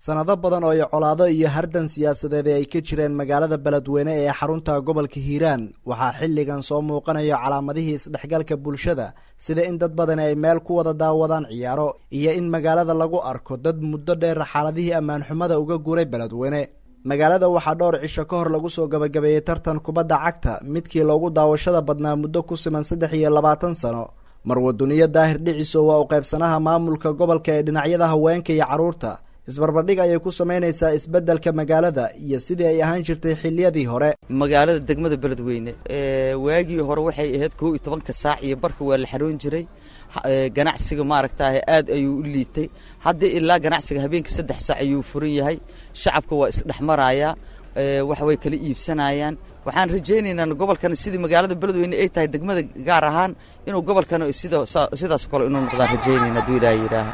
sanado badan oo ay colaado iyo hardan siyaasadeed ay ka jireen magaalada beledweyne ee xarunta gobolka hiiraan waxaa xilligan soo muuqanayo calaamadihii isdhexgalka bulshada sida in dad badani ay meel ku wada daawadaan ciyaaro iyo in magaalada lagu arko dad muddo dheer xaaladihii ammaan xumada uga guuray beledweyne magaalada waxaa dhowr cisho ka hor lagu soo gabagabeeyey tartan kubadda cagta midkii loogu daawashada badnaa muddo ku siman saddex iyo labaatan sano marwaduniyo daahir dhiciso waa u qaybsanaha maamulka gobolka ee dhinacyada haweenka iyo carruurta isbarbardhig ayay ku samaynaysaa isbeddelka magaalada iyo sidii ay ahaan jirtay xiliyadii hore magaalada degmada beledweyne waagii hore waxay ahayd kow iyo tobanka saac iyo barka waa la xaroon jiray ganacsiga maaragtaah aad ayuu u liitay hadda ilaa ganacsiga habeenkii saddex saac ayuu furan yahay shacabka waa isdhexmarayaa wax way kala iibsanayaan waxaan rajaynaynaa gobolkan sidii magaalada beledweyne ay tahay degmada gaar ahaan inuu gobolkan sida sidaas kale inuu noqdaan rajaynayna hadduu ilaaha yidhaaha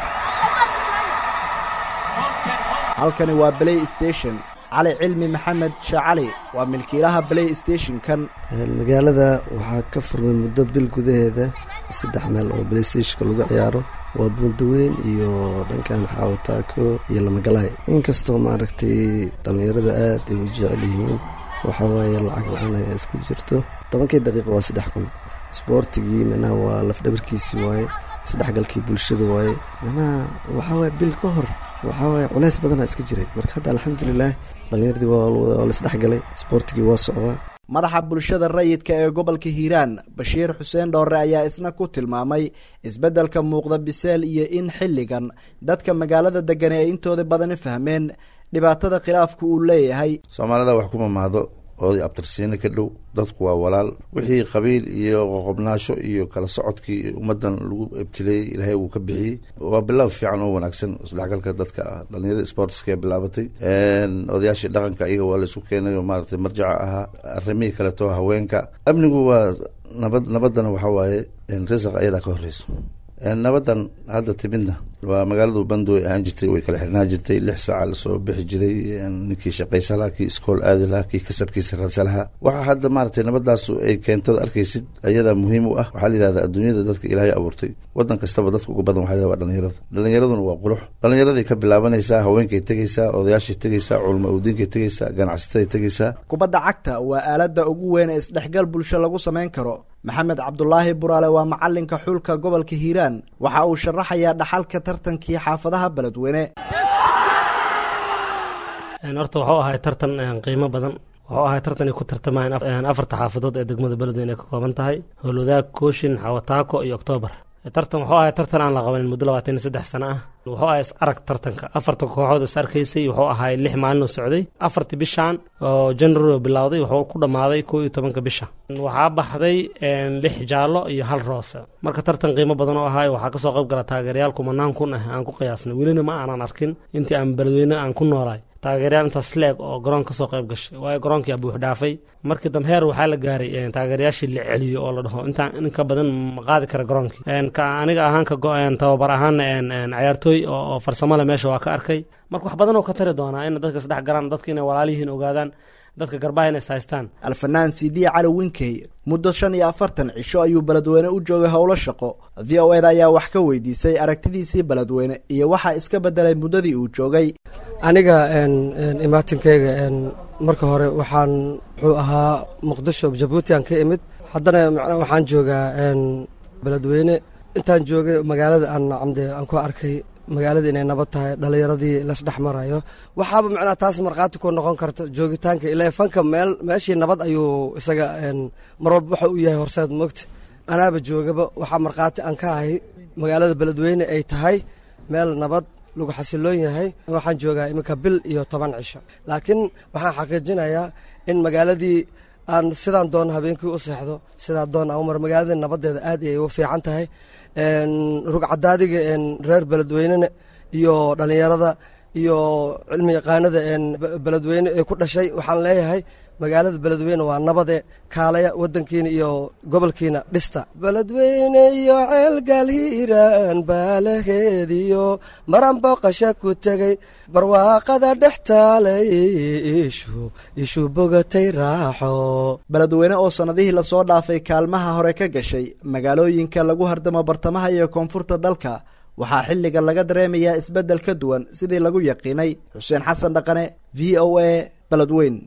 halkani waa blay station cali cilmi maxamed shaacali waa milkiilaha blay stationkan magaalada waxaa ka furmay muddo bil gudaheeda saddex meel oo blay stationka lagu ciyaaro waa buundaweyn iyo dhankan xaawataako iyo lamagalaay inkastoo maaragtay dhallinyarada aad ay u jecel yihiin waxaa waaye lacag la-aan ayaa iska jirto tobankii daqiiqa waa saddex kun isboortigii manaha waa lafdhabarkiisii waaye isdhexgalkii bulshada waaye manaha waxaa waaye bil ka hor waxaa waaye culays badanaa iska jiray marka hadda alxamdulilaah dhallinyaradii waa laisdhexgalay isboortigii waa socdaa madaxa bulshada rayidka ee gobolka hiiraan bashiir xuseen dhoore ayaa isna ku tilmaamay isbeddelka muuqda biseel iyo in xilligan dadka magaalada degani ay intooda badani fahmeen dhibaatada khilaafku uu leeyahay soomaalida wax kuma mahdo oday abtirsiino ka dhow dadku waa walaal wixii qabiil iyo qoqobnaasho iyo kala socodkii ummaddan lagu ibtileeyey ilaahay uu ka bixiyey waa bilow fiican oo wanaagsan isdhexgalka dadka ah dhalinyarada sportska ee bilaabatay odayaashii dhaqanka iyaga waa la isku keenay oo maaragtay marjaca ahaa arrimihii kaleeto haweenka amnigu waa nabad nabaddana waxaa waaye risaq ayadaa ka horreyso nabadan hadda timidna waa magaaladu bandoy ahaan jirtay way kala xirnaan jirtay lix saaca lasoo bixi jiray ninkii shaqaysa lahaa kii iskool aadi lahaa kii kasabkiisa raadsa lahaa waxaa hadda maaragtay nabadaasu ay keentada arkaysid ayadaa muhiim u ah waxaa la yidhahdaa adduunyada dadka ilaahay abuurtay wadan kastaba dadka uga badan waxa la waa dhalinyarada dhalinyaraduna waa qurux dhalinyaraday ka bilaabanaysaa haweenkay tegaysaa odayaashay tegaysaa culma udiinkay tegaysaa ganacsataday tegaysaa kubadda cagta waa aaladda ugu weyn ee isdhexgal bulsho lagu samayn karo maxamed cabdulaahi buraale waa macalinka xulka gobolka hiiraan waxa uu sharaxayaa dhaxalka tartankii xaafadaha beledweyne horta wuxuu ahay tartan qiimo badan wuxuu ahay tartan ay ku tartamayeen afarta xaafadood ee degmada beledweyne ay ka kooban tahay howlwadaag kooshin xawataako iyo oktoobar tartan wuxuu ahay tartan aan la qabanin muddo labaatan iyo saddex sano ah wuxuu ahay is arag tartanka afarta kooxood is arkaysay wuxuu ahay lix maalin oo socday afartii bishan oo january bilowday wuxuu ku dhammaaday koo iyo tobanka bisha waxaa baxday lix jaallo iyo hal roose marka tartan qiimo badan oo ahay waxaa kasoo qayb gala taageerayaal kumanaan kun ah aan ku qiyaasnay welina ma aanan arkin intii aan beledweyne aan ku noolaay taageeryaal intaas leeg oo garoon kasoo qayb gashay waayo garoonkii buux dhaafay markii dambe heer waxaa la gaaray taageerayaashii la celiyo oo la dhaho intaan in ka badan ma qaadi kara garoonkii aniga ahaan ka tababar ahaana cayaartooy oo farsamo le meesha waa ka arkay marka wax badan oo ka tari doonaa in dadka isdhex galaan dadka inay walaalihiin ogaadaan dadka garbaha inay saystaan alfanaan sidiya cali winkey muddo shan iyo afartan cisho ayuu beledweyne u joogay howlo shaqo v o eda ayaa wax ka weydiisay aragtidiisii beledweyne iyo waxaa iska bedelay muddadii uu joogay aniga imaatinkayga marka hore waxaan wuxuu ahaa muqdisho jabuuti aan ka imid haddana macnaa waxaan joogaa beledweyne intaan joogay magaalada aan camde aan ku arkay magaalada inay nabad tahay dhalinyaradii lasdhex marayo waxaaba macnaha taas markhaati ku noqon karta joogitaanka ilaa fanka meel meeshii nabad ayuu isaga mar walba waxa uu yahay horseed moogta anaaba joogaba waxaa markhaati aan ka ahay magaalada beledweyne ay tahay meel nabad lagu xasiloon yahay waxaan joogaa iminka bil iyo toban cisho laakiin waxaan xaqiijinayaa in magaaladii aan sidaan doon habeenkii u seexdo sidaa doon aan umar magaaladii nabadeeda aad ayay u fiican tahay rugcadaadiga reer beledweynena iyo dhalinyarada iyo cilmi yaqaanada beledweyne ee ku dhashay waxaan leeyahay magaalada beledweyne waa nabade kaalaya wadankiina iyo gobolkiina dhista beledweyne iyo ceelgaal hiiraan baalaheediyo maran booqasha ku tegey barwaaqada dhex taalay ishu ishu bogatay raaxo beledweyne oo sannadihii lasoo dhaafay kaalmaha hore ka gashay magaalooyinka lagu hardamo bartamaha iyo koonfurta dalka waxaa xilligan laga dareemayaa isbeddel ka duwan sidii lagu yaqiinay xuseen xasan dhaqane v o a beledweyn